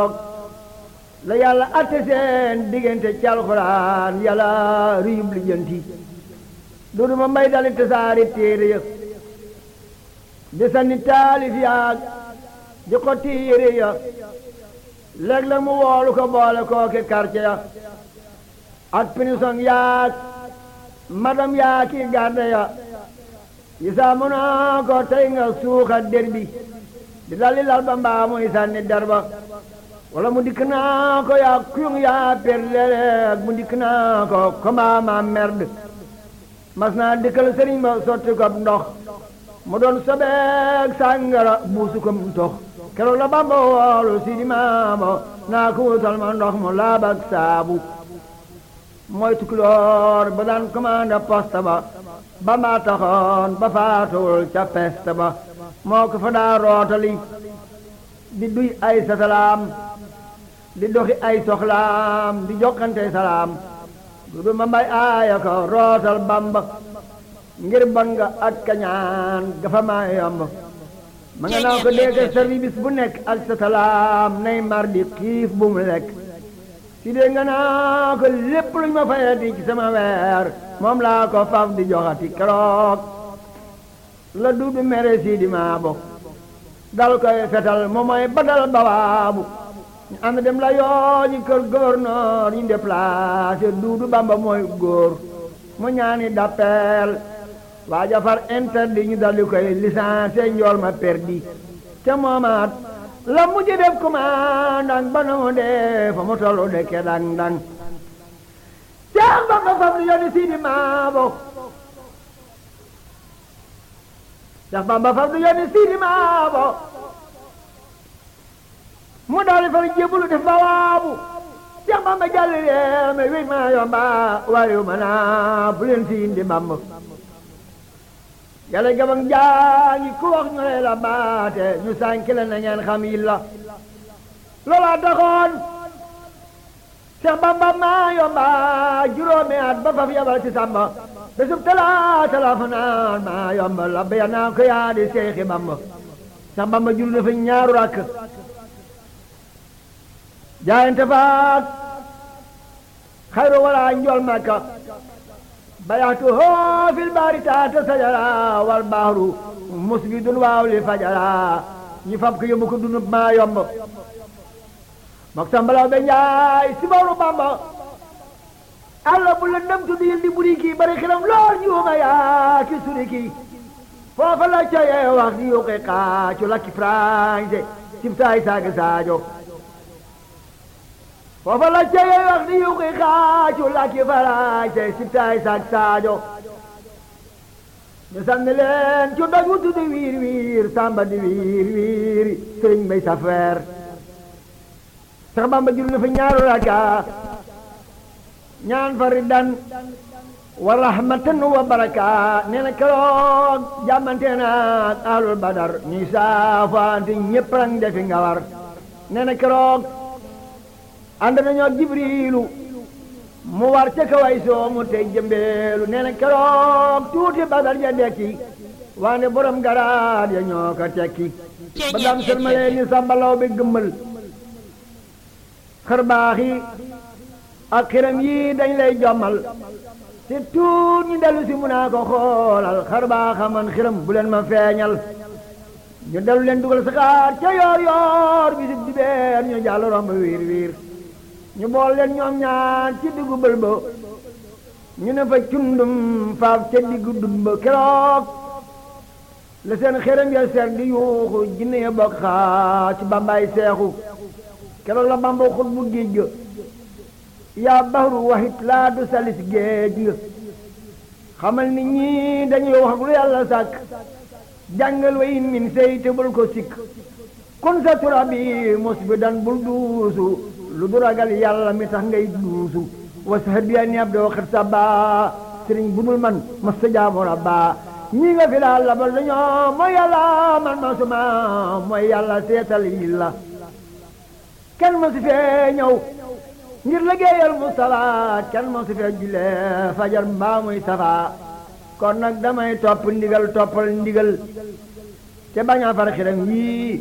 la yàlla atte seen diggante ci alxuraan yàlla riyub lijjanti dudu ma mbay dali tasaari téere ya di sanni taalif yaag di ko téere ya léeg-léeg mu woolu ko boole kooki quartier ya ak pinison yaag madam yaa ki garde ya yisaa mu naa ko tey nga suuxa der bi di dalli lal ba mbaa muy sànni der ba wala mu dikk naa ko yaa kuyung yaa per leeg mu dikk naa ko koma ma merde mas naa dikkal sëriñ ba sotti ko ndox mu doon sobeeg sàngara buusu ko mu tox keroog la bamba woolu si di maamo naa ko wutal ma ndox mu laabak saabu mooy tukulóor ba daan commandé poste ba ba maa taxoon ba faatuwul ca peste ba moo ko fa daa rootali di duy ay satalaam di doxi ay soxlaam di jokkante salaam dudu ma mbay aaya ko rootal bamba ngir bon nga ak kañaan gafa maa yomb ma nga naa ko dégg service bu nekk ak satalaam nay mar di xiif bu mu lekk si dee nga naa ko lépp luñ ma fayati ci sama weer moom laa ko faf di joxati keroog la duudu mere si di maa bokk dal koy fetal moom mooy badal bawaabu ñu ànd dem la yooji kër gouverneur ñu déplacé duudu bamba mooy góor mu ñaani d'appel waa jafar interdit ñu daldi koy licencié njool ma perdi te moomaat la mujj def commandant ba na mu dee fa mu tollu dekke dang dang Seex Bamba fam di yónni Sidi Maabo Seex Bamba fam di yónni Sidi Maabo mu daal di fa jébbalu def ba waabu Seex Bamba jàll réew mi wéy maa yomba waayu ma naa bu leen fi indi Bamba yàlla gabang jaañi ku wax ñu lay la baate ñu sànki la na ngeen xam yi la loola taxoon Seex Bamba maa yomba juróomi at ba faf yabal ci Samba bésub talaata la fa naan maa yomba la béya naa ko yaa di Seexi Bamba Seex Bamba jul dafa ñaaru rakk jaayante faat xayru wala njool Makka bayaatu hoo fil baari taata sajara wal baaru musbidun waaw li fajara ñi fab ko yóbbu ko dunub maa yomb mok sambalaw be njaay si bawru bamba alla bu lëndëm tuddi yil di buri kii bari xilam lool ñuuma yaa ki suri kii foofa la coyee wax di yuqi xaacu lakki français cib saay saagi saajo foofa la ceye wax di yuqi xaacu lakki farañse sibtaay saak saajo ñu sànni leen ci doj wu tuddi wiir wiir samba di wiir wiir sëriñ bay safeer sax bamba jul na fa ñaaru raka ñaan fa riddan wa rahmatan wa baraka nee na keroog jàmmante naag ahlul badar ñuy saafaante ñépp rang defi nga war nee na keroog ànd nañoo jibriilu mu war ca kaway soo mu tey jëmbeelu nee na keroog tuuti badar ja dekki waane borom garaat ya ñoo ko tekki ba dam sërmalee ni sàmbalaw bi gëmmal xër baax yi ak xiram yi dañ lay jommal te tuut ñu dellu si mu naa ko xoolal xër baaxa man xiram bu leen ma feeñal ñu dellu leen dugal saxaar ca yoor yoor bisib dibeer ñu jàll romb wiir wiir ñu bool leen ñoom ñaar ci diggu bël ba ñu ne fa cundum faaf ca diggu dun ba keroog la seen xeram ya ser di yuuxu jinne ya bokk xaa ci bambaay seexu keroog la bamba xut bu géej ga yaa bahru waxit laa du salis géej nga xamal ni ñii dañuy wax lu yàlla sàkk jàngal wa in min sey te bul ko sikk kun sa tura bi mos bi dan bul duusu lu du ragal yàlla mi tax ngay duusu wasa biya ni ab doo xet sa baa sëriñ bu dul man mas sa jaamu rabba ñii nga fi daal labal dañoo mooy yàlla man ma suma mooy yàlla seetal yi la kenn ma si fee ñëw ngir liggéeyal Mustafa kenn ma si fee julee fajar mbaa muy safa kon nag damay topp ndigal toppal ndigal te bañ a far xiram yii